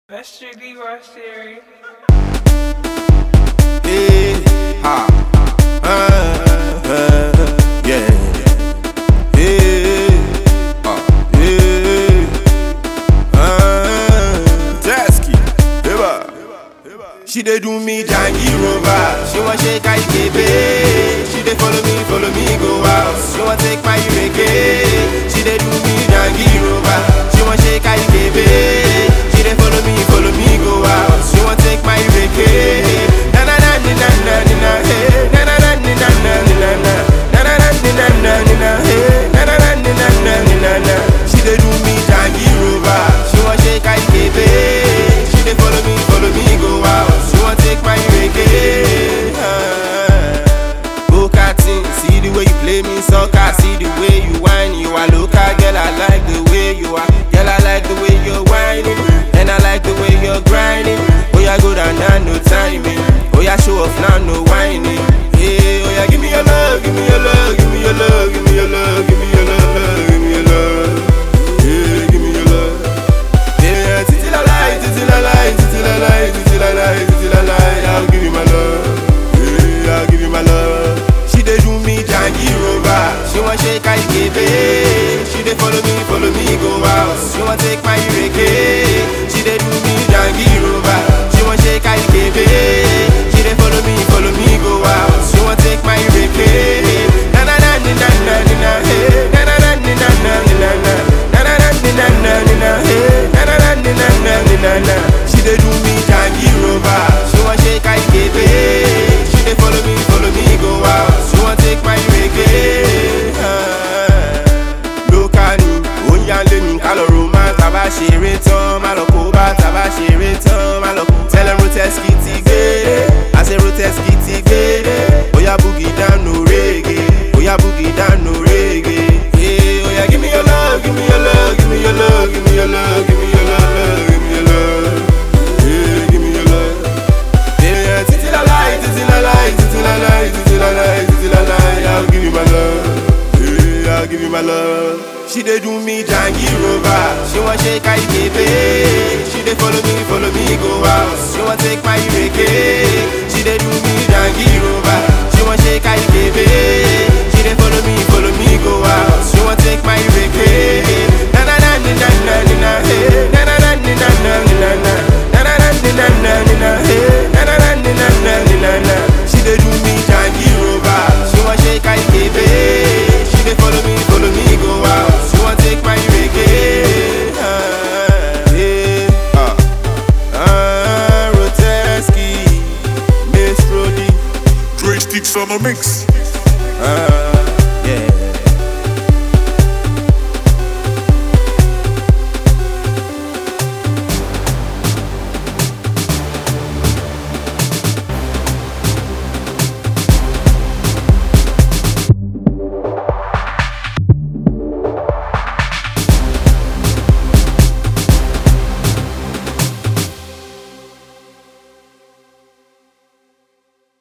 That's your Leroy Sherry. Yeah, ha, uh, uh, yeah, yeah, uh, yeah, uh, Tasky, eba. She dey do me jangy rover. She want shake I baby. She dey follow me, follow me go out. She want take my reggae. She dey do me jangy rover. She want shake I baby. She dey follow me, follow me go out. She want take my reggae. Na na na ni na na ni na hey. Na na na ni na na ni na na. Na na na ni na na ni na hey. Na na na ni na na ni na na. She dey do me jangy rover. She want shake I baby. She dey follow me, follow me go out. She want take my reggae. Ah. Go karting, see the way you play me soccer, see the way you whine. You are local, girl. I like the way you are, girl. I like the way you're whining, and I like the way you're grinding. Oh yeah, go down now, no timing. Oh yeah, show off now, no whining. Yeah, oh yeah, give me your love, give me your love, give me your love, give me your love, give me your love, give me your love. Yeah, give me your love. Yeah, titi la lie, titi la lie, titi la lie, titi la lie, titi la lie. I'll give you my love. Yeah, I'll give you my love. She dey do me jangy rover. She want shake I baby. She dey follow me, follow me go out. She want take my reggae. She dey do me jangy rover. She want shake I baby. She dey follow me, follow me go out. She want take my reggae. Na na na ni na na ni na hey. Na na na ni na na ni na na. Na na na ni na na ni na hey. Na na na ni na na ni na na. She dey do me jangy rover. She want shake I baby. She dey follow me, follow me go out. She want take my reggae. Ah. Lókàní, ó ń yálé mi ká lọ romance. Tàbá ṣeré tán, má lọ kó bá. Tàbá ṣeré tán, má lọ kó. Tẹ́lẹ̀ Roteski ti gbére. Àṣẹ Roteski ti gbére. Oya boogie down no reggae. Oya boogie down no reggae. Yeah, oya give me your love, give me your love, give me your love, give me your love, give me your love, give me your love. Yeah, give me your love. Yeah, titi la lie, titi la lie, titi la lie, titi la lie, titi la lie. I'll give you my love. Yeah, I'll give you my love. She dey do me jangy rover. She want shake I baby. She dey follow me, follow me go out. She want take my reggae. She dey do me jangy rover. She want shake I baby. She dey follow me, follow me go out. She want take my reggae. Na na na ni na na ni na hey. Na na na ni na na ni na na. Na na na ni na na ni na hey. Na na na ni na na ni na na. She dey do me jangy rover. She want shake I baby. She dey follow me, follow me go out. She want take my reggae. Ah, yeah, ah, ah, Roteski, Miss Rodi. Dre sticks on the mix.